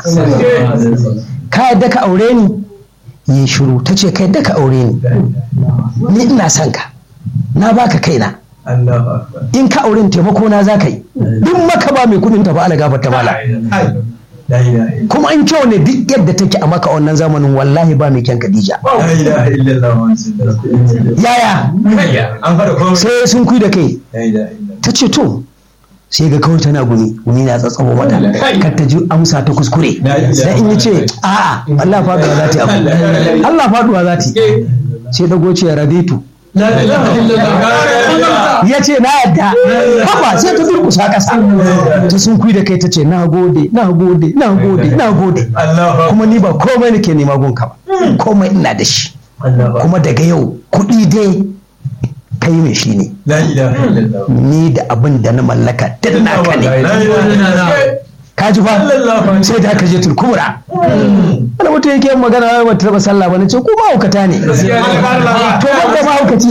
ka yadda ka aure ni yi shiru ta ce ka yadda ka aure ni ni ina son ka na baka kaina Allahu akbar. in ka auren taimako na za ka yi duk maka ba mai kudin ta ba ala gafarta mala La ilaha illallah. kuma in kyau ne duk yadda take a maka wannan zamanin wallahi ba mai kyan Khadija La ilaha illallah. Muhammadu Rasulullah. yaya Kayya. An fara komai. sai sun kui da kai La ilaha illallah. ta ce to sai ga kawai tana gumi gumi na tsatsabo mata kar ta ji amsa ta kuskure sai in yi ce a'a Allah faduwa za ta yi abu Allah faduwa za ta yi sai dago ce rabitu La ilaha illallah. ya ce na yadda haba sai ta durkusa ƙasa ta sun kui da kai ta ce na gode na gode na gode na gode Allahu akbar. kuma ni ba komai nake nema gunka ba komai ina da shi Allahu akbar. kuma daga yau kuɗi dai kai mai shi ne La ilaha illallah. ni da abin da na mallaka duk naka ne La ilaha illallah. ka ji ba sai da aka je turkubura wani mutum yake yin magana wai ba ta taba sallah ba na ce ko mahaukata ne to ban da mahaukaci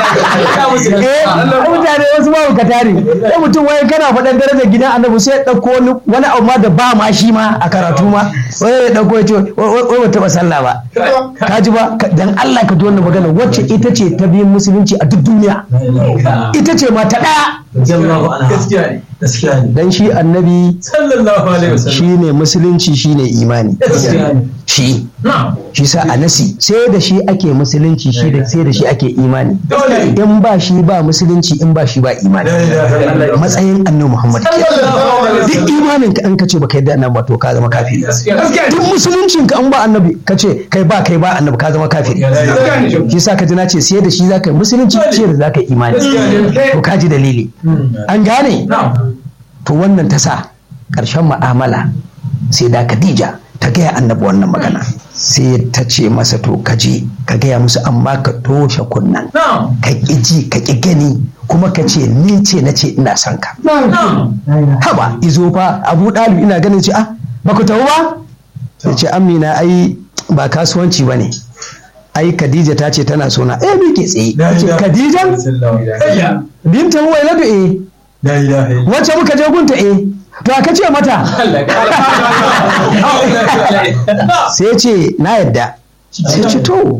eh mutane wasu mahaukata ne sai mutum wai kana faɗan darajar gidan annabi sai ya ɗauko wani wani abu ma da ba ma shi ma a karatu ma wai ya ɗauko ya ce wai ba taba sallah ba ka ji ba Ka- dan Allah ka ji wannan magana wacce ita ce ta biyun musulunci a duk duniya ita ce ma ta ɗaya Gaskiya ne. Gaskiya ne. dan shi annabi Sallallahu alaihi wasallam. shine musulunci shine imani Gaskiya ne. shi Na'am. shi sa a nasi sai da shi ake musulunci shi da sai da shi ake imani Dole. in ba shi ba musulunci in ba shi ba imani La ilaha illallah. matsayin annabi muhammad ke Sallallahu alaihi duk wasallam. imanin ka an ka ce baka yadda annabi ba to ka zama kafiri Gaskiya duk musuluncin ka an ba annabi ka ce kai ba kai ba annabi ka zama kafiri ne. shi sa ka ji na ce sai da shi zaka yi musulunci sai da zaka yi imani to ka ji dalili an gane Na'am. to wannan ta sa ƙarshen mu'amala sai da Khadija ta gaya annabi wannan magana sai ta ce masa to ka je ka gaya musu amma ka toshe kunnan Na'am. ka ƙi ji ka ƙi gani kuma ka ce ni ce na ce ina son ka Na'am. haba izo fa abu ɗalib ina ganin ce ah ba ku tafi ba ya ce amina ai ba kasuwanci ba ne ai Khadija ta ce tana sona eh mi ke tsaye La Ta ce ilaha Khadija illallah. binta Huwailatu eh La ilaha illallah. wacce muka je gunta eh to aka ce mata sai ce na yadda sai ce to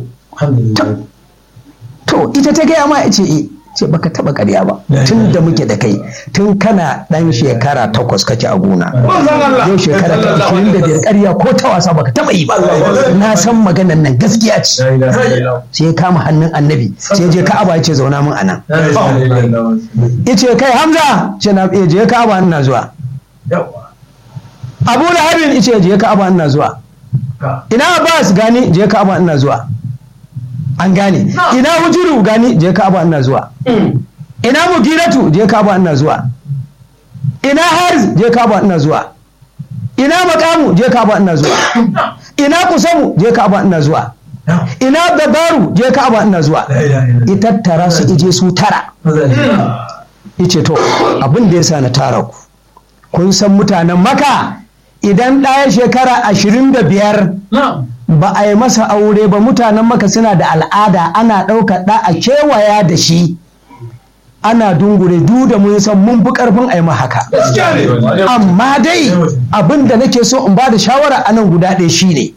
to ita ta gaya ma ce e ce baka taba karya ba tun da muke da kai tun kana dan shekara takwas kake a gona yau shekara ta ishirin da biyar karya ko ta wasa baka taba yi ba na san maganan nan gaskiya ce La ilaha illallah. sai ya kama hannun annabi sai je ka'aba ya ce zauna min anan La ilaha illallah. yace kai hamza ce na eh, je ka'aba ina zuwa Yawwa. abu lahabin yace je ka'aba ina zuwa Ka. ina abbas gani je ka'aba ina zuwa an gane ina hujuru gani je ka'aba ina zuwa ina mugiratu je ka'aba ina zuwa ina harz je ka'aba ina zuwa ina makamu je ka'aba ina zuwa ina kusamu je ka'aba ina zuwa Na'am. ina dabaru je ka'aba ina zuwa La ilaha illallah. ita tara su ije su tara Maza ne. yace to abin da yasa na tara ku kun san mutanen maka idan ɗaya shekara ashirin da biyar Na'am. ba a yi masa aure ba mutanen maka suna da al'ada ana ɗaukar ɗa a kewaya da shi ana dungure du da mun san mun fi karfin a yi haka gaskiya ne amma dai abin da nake so in ba da shawara a nan guda ɗaya shine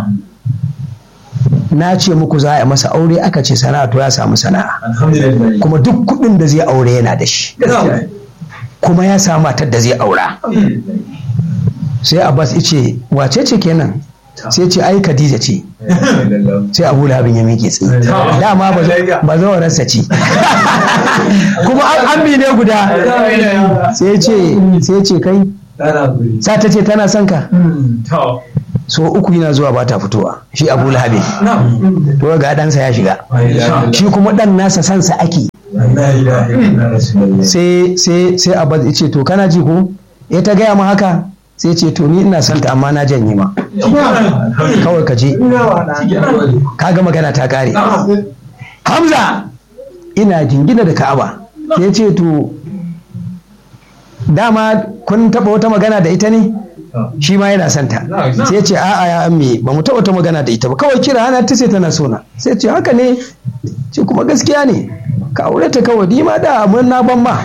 na ce muku za a yi masa aure aka ce sana'a to ya samu sana'a alhamdulillah kuma duk kuɗin da zai aure yana da shi gaskiya kuma ya samu matar da zai aura sai abbas ice wace ce kenan sai ce ai khadija ce sai abu lahabin ya miƙe tsaye dama ba zo- ba zawararsa ce kuma an ambi ne guda sai ce sai ce kai tana guri sa ta ce tana son ka to so uku yana zuwa ba ta fitowa shi abu lahabin na to ga ɗansa ya shiga shi kuma ɗan nasa sansa ake la ilaha illallah rasulullah sai sai sai abbas ya ce to kana ji ko ya ta gaya ma haka sai ce to ni ina son ta amma na janye ma kawai ka je kaga magana ta kare hamza ina jingina da ka'aba sai ce to dama kun taba wata magana da ita ne shi ma yana son ta sai ce a'a ya amme ba mu taba wata magana da ita ba kawai kira hana ta sai tana sona sai ce haka ne ce kuma gaskiya ne ka aure ta kawai ni ma da mun na ban ma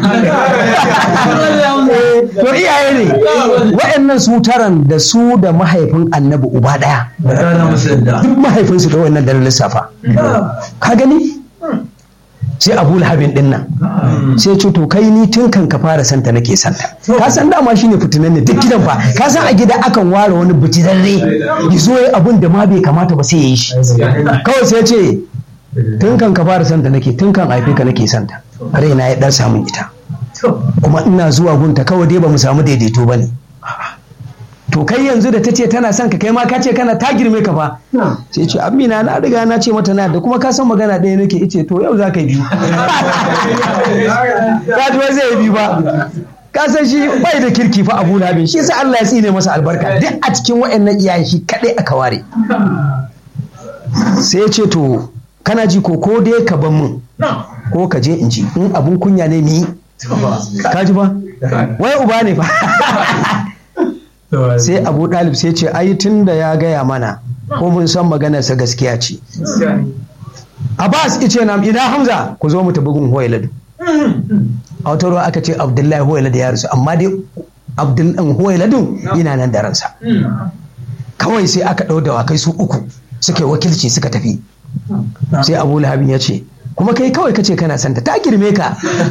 Eh, to iyaye ne wa'annan su taran da su da mahaifin annabi uba daya da kana musalla duk mahaifinsu da wannan daren lissafa ka gani sai abu lahabin din nan sai ce to kai ni tun kan ka fara santa nake santa ka san dama shine fitinan ne duk gidan fa ka san a gida akan ware wani bitirarre ya zo ya abun da ma bai kamata ba sai ya yi shi kawai sai ce tun kan ka fara santa nake tun kan haife ka nake santa raina ya dan samun ita kuma ina zuwa gunta kawai dai ba mu samu daidaito ba ne to kai yanzu da ta ce tana son ka kai ma ka ce kana ta girme ka fa sai ce amina na riga na ce mata na da kuma ka san magana ɗaya nake ice to yau za ka yi biyu ka ji wai zai yi biyu ba ka san shi bai da kirki fa abu labin shi sai Allah ya tsine masa albarka duk a cikin wa'annan iyayen shi kadai aka ware sai ya ce to kana ji ko ko dai ka ban mun ko ka je in ji in abun kunya ne ni ka ji ba wai uba ne fa sai abu ɗalib sai ce ai tun da ya gaya mana ko mun san maganarsa gaskiya ce abbas ice nam ina hamza ku zo mu tafi gun huwailadu a wata ruwa aka ce abdullahi huwailadu ya rasu amma dai abdullahi huwailadu yana nan da ransa kawai sai aka ɗau dawakai su uku suka yi wakilci suka tafi sai abu lahabin ya ce kuma kai kawai kace kana santa ta girme ka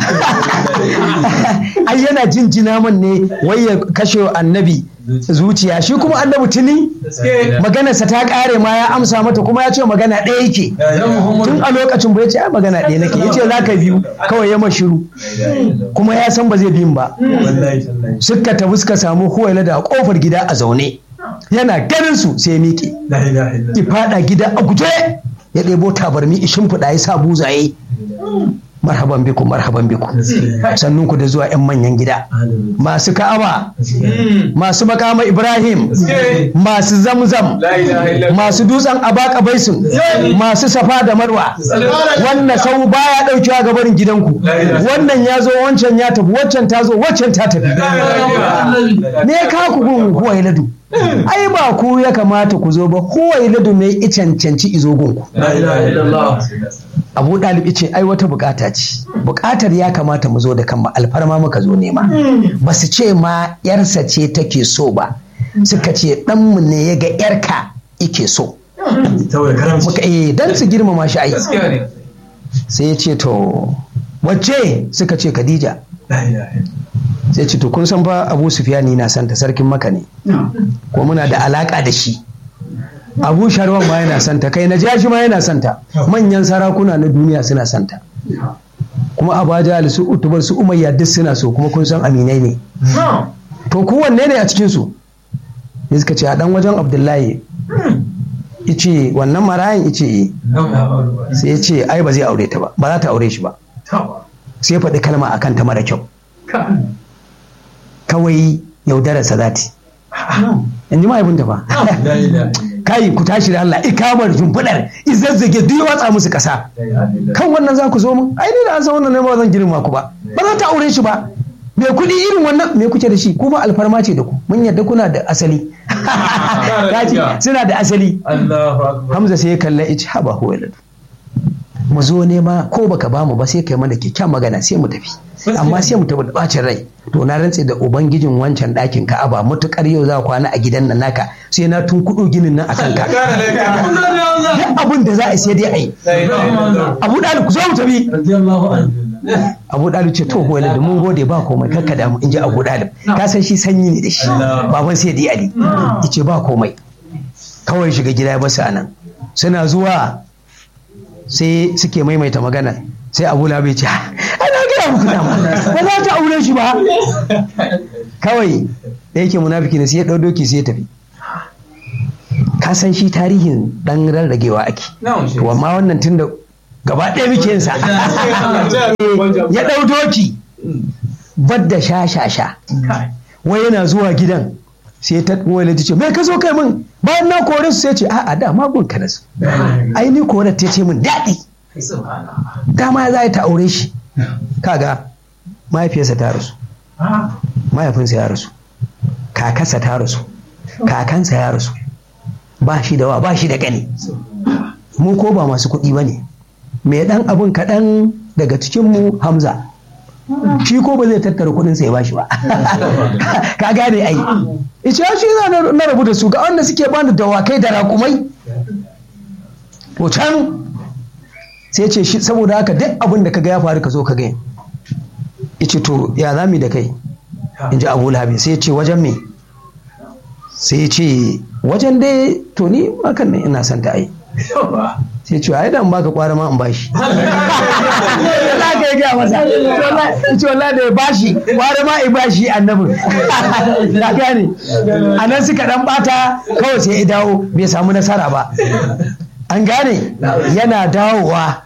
ai yana jin jinaman ne wai ya kashe annabi zuciya shi kuma annabi tuni maganarsa ta kare ma ya amsa mata kuma ya ce magana ɗaya yake tun a lokacin ba ya ce ai magana ɗaya nake ya ce za ka biyu kawai ya mashiru kuma ya san ba zai biyun ba suka tafi suka samu huwaila da kofar gida a zaune yana ganin su sai ya miƙe ki fada gida a guje ya ɗebo tabarmi ishin fuda ya sa buzaye marhaban biku marhaban biku sannun ku da zuwa 'yan manyan gida masu ka'aba masu makama ibrahim masu zamzam masu dutsen abaka baisun masu safa da marwa wannan sau baya ɗaukewa ga barin gidanku wannan ya zo wancan ya tafi waccan ta zo waccan ta tafi me ka ku gun huwai ladu ai ba ku ya kamata ku zo ba huwai ladu ne i cancanci izo gunku abu ɗalib ce ai wata bukata ce bukatar ya kamata mu zo da kanmu alfarma muka zo nema ba su ce ma yarsa ce take so ba suka ce ɗanmu ne ya ga yarka ike so muka eh dan su girmama shi ai sai ya ce to wacce suka ce khadija sai ce to kun san fa abu sufiyani na santa sarkin maka ne ko muna da alaka da shi abu sharwan ma yana santa kai na jashi ma yana santa manyan sarakuna na duniya suna santa kuma abaja su utubar su umayya duk suna so kuma kun san aminai ne to kowanne ne a cikin su ya suka ce a dan wajen abdullahi ice wannan marayan ice sai ya ce ai ba zai aure ta ba ba za ta aure shi ba sai ya faɗi kalma akan ta mara kyau kawai yaudararsa za ta in ji mahaifinta ba kai ku tashi da Allah ikamar shimfiɗar izazzage duk watsa musu ƙasa kan wannan za ku zo mun ai ni da an san wannan ne ba zan girma ku ba ba za ta aure shi ba me kuɗi irin wannan me kuke da shi kuma alfarma ce da ku mun yadda kuna da asali kaji suna da asali Hamza sai ya kalla ice haba huwailadu mu zo nema ko baka bamu ba sai kai mana kyakkyawan magana sai mu tafi amma sai mu tafi da bacin rai to na rantse da ubangijin wancan ɗakin ka'aba mutukar yau za kwana a gidan nan naka sai na tun kuɗo ginin nan akan ka duk abin da za a yi sai dai a yi abu ɗalib ku zo mu tafi abu ɗalib ce to wani da mun gode ba komai kakka damu in ji abu ɗalib ka san shi sanyi ne da shi baban sai dai ali yace ba komai kawai shiga gida ya basu anan suna zuwa sai suke maimaita magana sai abu labe ce ana gaya muku dama ba za ta aure shi ba kawai da yake munafiki ne sai ya ɗau doki sai ya tafi ka san shi tarihin ɗan rarragewa ake to amma wannan tunda gaba ɗaya muke yin sa ya ɗau doki badda sha sha sha wai yana zuwa gidan sai ta wani ta ce mai ka zo kai min bayan na kore su sai ce a'a da ma gun ka nasu ai ni kore ta ce min daɗi dama za ta aure shi kaga mahaifiyarsa ta rasu mahaifinsa ya rasu kakarsa ta rasu kakansa ya rasu ba shi da wa ba shi da gani mu ko ba masu kuɗi ba ne mai ɗan abin kaɗan daga cikinmu hamza shi ko ba zai tattara kuɗin sai ba shi ba ka gane ai ice shi za na rabu da su ga wanda suke bani dawakai da raƙumai to can sai ce shi saboda haka duk abin da kaga ya faru ka zo ka gani ice to ya zami da kai in ji abu labi sai ce wajen me sai ce wajen dai to ni hakan ne ina son ta ai sai ce ai dan baka kwara ma in bashi Allah ka yi gaya masa ce wallahi da ya bashi kwara ma in bashi annabin ka gane a nan suka dan bata kawai sai ya dawo bai samu nasara ba an gane yana dawowa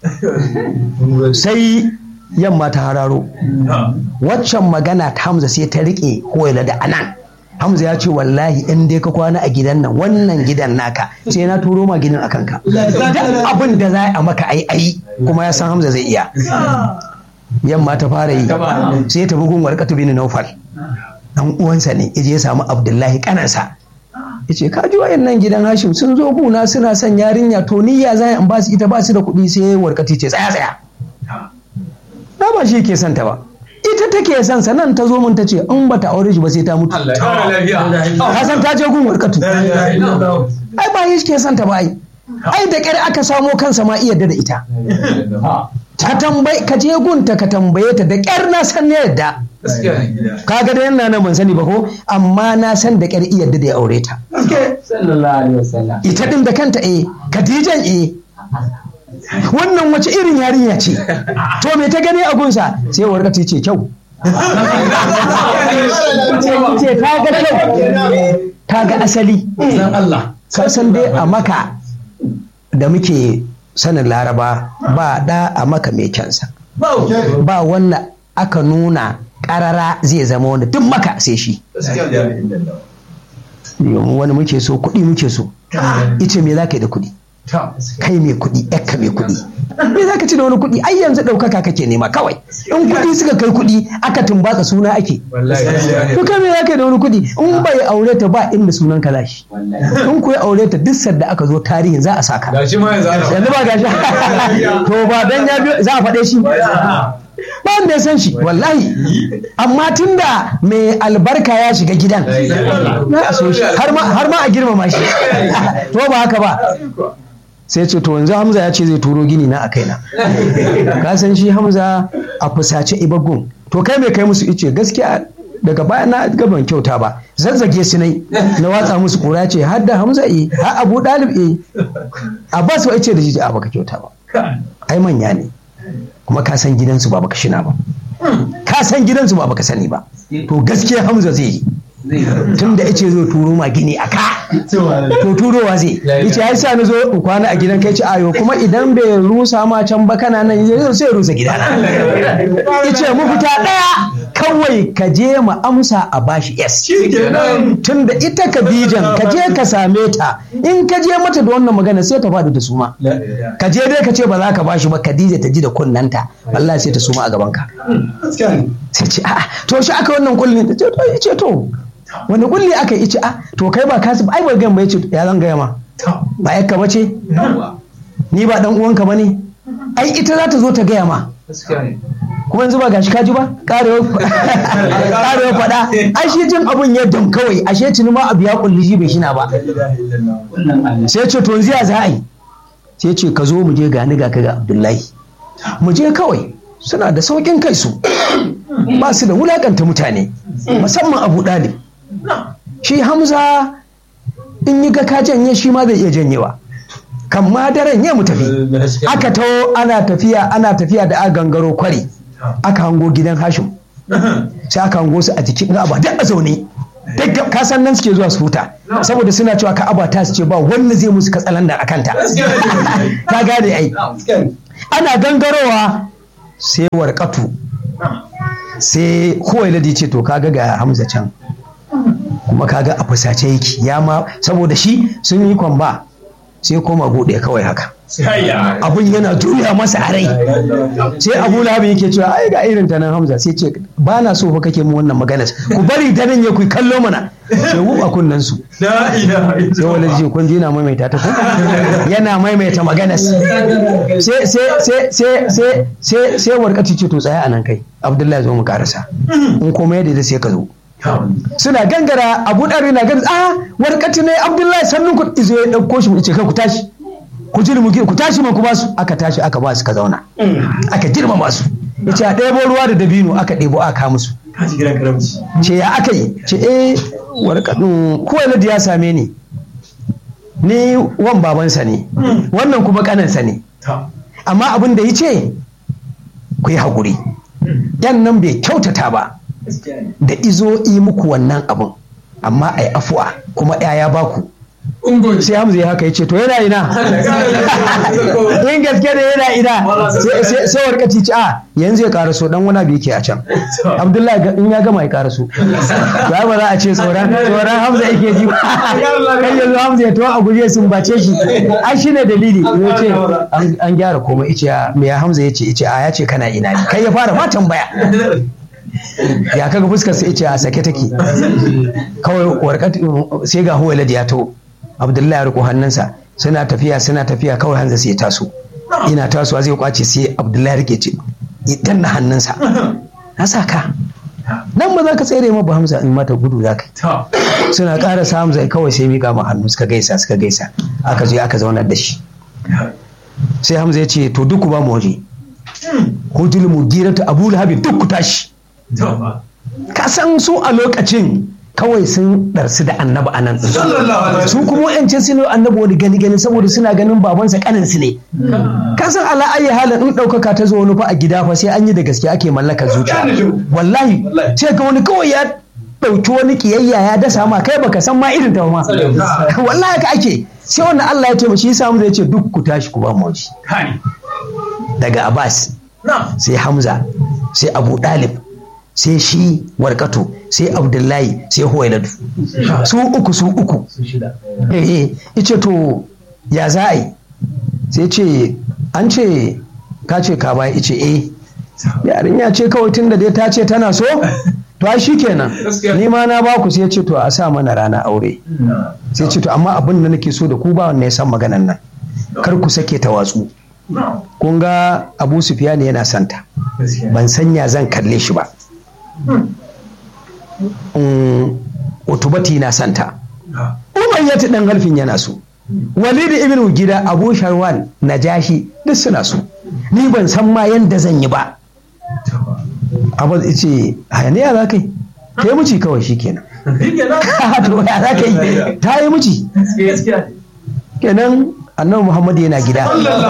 sai yamma ta hararo waccan magana ta hamza sai ta riƙe hoyala da anan hamza ya ce wallahi in dai ka kwana a gidan nan wannan gidan naka sai na turo ma gidan akan ka duk abin da za a maka ai ai kuma ya san hamza zai iya yamma ta fara yi sai ta bugun warkatu bin naufal dan uwansa ne ya je ya samu abdullahi kanansa ya ce ka ji wayannan gidan hashim sun zo guna suna son yarinya to niyya za in ba su ita ba su da kuɗi sai warkati ce tsaya tsaya na ba shi ke son ta ba ita take son sa nan ta zo mun ta ce in bata aure shi ba sai ta mutu ka san ta je gun warkatu ai ba shi ke son ta ba ai ai da ƙyar aka samo kansa ma iya da ita ta tambayi ka je gunta ka tambaye ta da ƙyar na san ne yadda kaga da yana nan ban sani ba ko amma na san da ƙyar iya da ya aure ta ita din da kanta eh Khadijan eh wannan wace irin yarinya ce to me ta gani a gunsa sai warka ta ce kyau ce ta ga kyau ta ga asali ka san dai a maka da muke sanin laraba ba da a maka mai kyansa ba wannan aka nuna karara zai zama wanda duk maka sai shi wani muke so kuɗi muke so ita me za ka yi da kuɗi kai mai kuɗi yakka mai kuɗi me za ka ci da wani kuɗi ai yanzu ɗaukaka kake nema kawai in kuɗi suka kai kuɗi aka tumbatsa suna ake to kai me za ka yi da wani kuɗi in bai aure ta ba inda sunan ka zashi in ku aure ta duk sadda aka zo tarihin za a saka yanzu ba gashi to ba dan ya biyo za a faɗe shi ba wanda ya san shi wallahi amma tunda mai albarka ya shiga gidan har ma a girmama shi to ba haka ba sai ce to yanzu hamza ya ce zai turo gini na a kaina ka san shi hamza a fusace ibagun to kai mai kai musu ice gaskiya daga baya na gaban kyauta ba zazzage su nai na watsa musu kura ce har da hamza e har abu dalib e abbas wa ice da shi a baka kyauta ba ai manya ne kuma ka san gidansu ba baka shina ba ka san gidansu ba baka sani ba to gaskiya hamza zai yi tun da ice zo turo ma gini a ka to turowa zai yace ya sa na zo in kwana a gidan kai ci ayo kuma idan bai rusa ma can ba kana nan sai ya rusa gidana yace mu fita daya kawai ka je mu amsa a bashi yes tun da ita Khadijan ka je ka same ta in ka je mata da wannan magana sai ta faɗi da suma ka je dai ka ce ba za ka bashi ba Khadija ta ji da kunnanta Allah sai ta suma a gaban ka sai ce a'a to shi aka wannan kullin ta ce to yace to wani kulli aka yi ce a to kai ba kasu ai ba gan ba yace ya zan gaya ma ba yakka ba ce ni ba dan uwanka ba ne ai ita za ta zo ta gaya ma kuma yanzu ba gashi kaji ba karewa faɗa ai shi jin abun ya dam kawai ashe tuni ma abu ya kulli shi bai shina ba sai ce to yanzu ya za a yi sai ce ka zo mu je gani ga ka ga abdullahi mu je kawai suna da saukin kai su ba su da wulakanta mutane musamman abu ɗalib shi hamza in yi ga ka janye shi ma zai iya janyewa kan ma daren ya mu tafi aka taho ana tafiya ana tafiya da aka gangaro kwari aka hango gidan hashim sai aka hango su a jikin ka'aba duk a zaune duk ka san nan suke zuwa su huta saboda suna cewa ka'aba ta su ce ba wanda zai musu katsalandan a kanta ka gane ai ana gangarowa sai warkatu sai kowai ladi ce to kaga ga hamza can kuma kaga a fusace yake ya ma saboda shi sun yi kwamba sai koma buɗe kawai haka abun yana juya masa a rai sai abu lahabi yake cewa ai ga irin ta nan hamza sai ce ba na so fa kake mu wannan magana ku bari ta nan ya ku kallo mana sai wuba kunnan su sai wani ji kun yana maimaita ta ko yana maimaita magana sai sai sai sai sai sai sai warkati ce to tsaya anan kai abdullahi zo mu karasa in komai yadda sai ka zo suna gangara abu ɗari na gani a warkati ne abdullahi sannun ku izo ya ɗauko shi ce kai ku tashi ku ji mu ku tashi man ku basu aka tashi aka ba su ka zauna aka girmama su yace a ɗebo ruwa da dabino aka ɗebo aka musu ce ya aka yi ce eh warkatun kowane ya same ni ni wan babansa ne wannan kuma kanansa ne amma abin da ya ce ku yi haƙuri yan nan bai kyautata ba da izo yi muku wannan abin amma a yi afuwa kuma ya baku sai hamza ya haka ya ce to yana ina in gaske da yana ina sai warkaci ci a yanzu ya karaso dan wani abu yake a can abdullahi in ya gama ya karaso ya ba za a ce tsoron tsoron hamza yake ji kai yanzu hamza ya tawo a guje sun bace shi ai shi ne dalili ya ce an gyara komai ice me ya hamza ya ce ice a ya ce kana ina ne kai ya fara ma tambaya ya kaga fuskar sai ce a sake take kawai warkat sai ga huwa ya to abdullahi ya riko hannunsa suna tafiya suna tafiya kawai hanza sai ya taso ina tasowa zai kwace sai abdullahi rike ce idan na hannunsa na sa ka nan ba za ka tsere ma ba hamza in mata gudu za ka suna ƙara sa hamza kawai sai miƙa ma hannu suka gaisa suka gaisa aka je aka zaunar da shi sai hamza ya ce to duk ba mu waje hujul mugiratu abu lahabin duk ku tashi ka san su a lokacin kawai sun ɗarsu da annabi anan su kuma wa'ancin su ne annabi wani gani gani saboda suna ganin babansa kanin su ne ka san ala ayi halin in ɗaukaka ta zo wani fa a gida fa sai an yi da gaske ake mallakar zuciya wallahi sai ga wani kawai ya ɗauki wani kiyayya ya dasa ma kai baka san ma irin ta ma wallahi ka ake sai wannan Allah ya taimaki shi samu zai ce duk ku tashi ku ba mu waje daga Abbas sai Hamza sai Abu Dalib sai shi warkatu sai abdullahi sai huwailadu su uku su uku eh ice to ya za a yi sai ce an ce ka ce ka baya ice eh yarinya ce kawai tun da dai ta ce tana so to ai shi kenan ni ma na ba ku sai ce to a sa mana rana aure sai ce to amma abin da nake so da ku ba wanda ya san maganan nan kar ku sake ta watsu kun ga abu sufiyani yana santa ban sanya zan kalle shi ba utubati na santa umayyatu dan halfin yana so walid ibn gida abu sharwan najashi duk suna so ni ban san ma yanda zan yi ba abu ce hayaniya za ka yi ta yi muci kawai shi kenan to ya za ka yi ta yi muci kenan annabi muhammad yana gida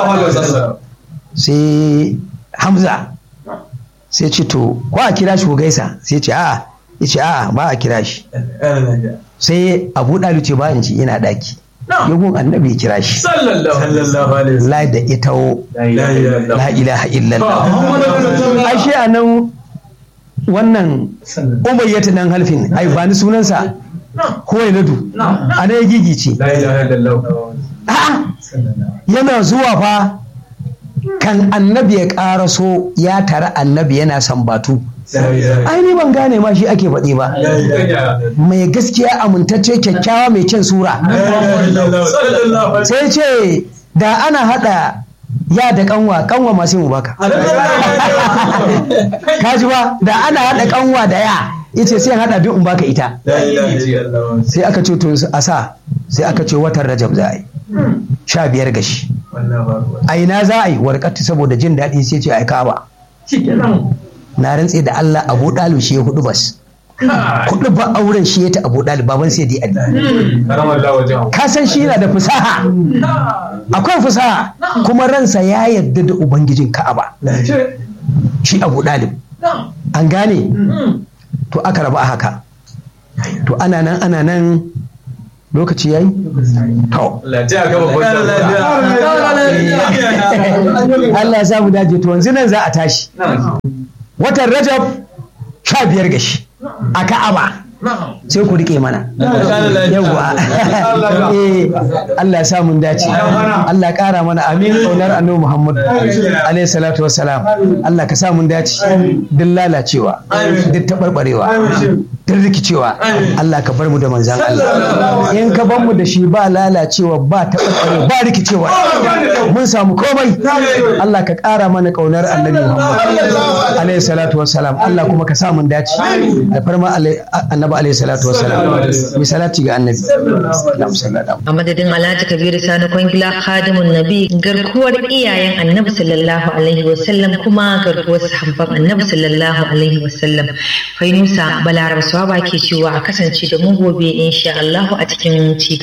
sai hamza sai ce to ko a kira shi ko gaisa sai ce a'a ya ce a'a ba a kira shi sai abu ɗalu ce ba in ci ina ɗaki yagun annabi ya kira shi la da ita la ilaha illallah ashe a nan wannan umayyatu nan halfin ai ba ni sunansa kowai nadu a na ya gigice yana zuwa fa kan annabi ya ƙaraso ya tara annabi yana sambatu ai ni ban gane ma shi ake faɗi ba mai gaskiya amintacce kyakkyawa mai kyan sura sai ce da ana haɗa ya da kanwa kanwa ma sai mu baka ka ji ba da ana hada kanwa da ya yace sai hada biyu in baka ita sai aka ce to a sa sai aka ce watan rajab za a yi sha biyar gashi a ina za a yi warkatu saboda jin daɗi sai ce ai kaba na rantse da Allah Abu Dalib shi ya hudu bas kudu ba auren shi ya ta Abu Dalib baban sai dai Ali ka san shi yana da fusaha akwai fusaha kuma ransa ya yarda da ubangijin Ka'aba shi Abu Dalib an gane to aka rabu a haka to ana nan ana nan lokaci yayi to Allah ya samu dace to yanzu nan za a tashi watan Rajab sha biyar gashi a Ka'aba sai ku rike mana yawwa eh Allah ya sa mun dace Allah ya kara mana amin kaunar annabi Muhammad alaihi salatu wassalam Allah ka sa mun dace duk lalacewa duk tabarbarewa duk rikicewa Allah ka bar mu da manzan Allah in ka bar mu da shi ba lalacewa ba tabarbarewa ba rikicewa mun samu komai Allah ka kara mana kaunar annabi Muhammad alaihi salatu wassalam Allah kuma ka sa mun dace da farma annabi alaihi salatu wassalam mai salati ga annabi a madadin alhaji kabiru sani kwangila khadimun nabi garkuwar iyayen annabi sallallahu alaihi wasallam kuma garkuwar sahabban annabi sallallahu alaihi wasallam fainusa balaraba swaba ke cewa a kasance da mu gobe insha Allah a cikin ci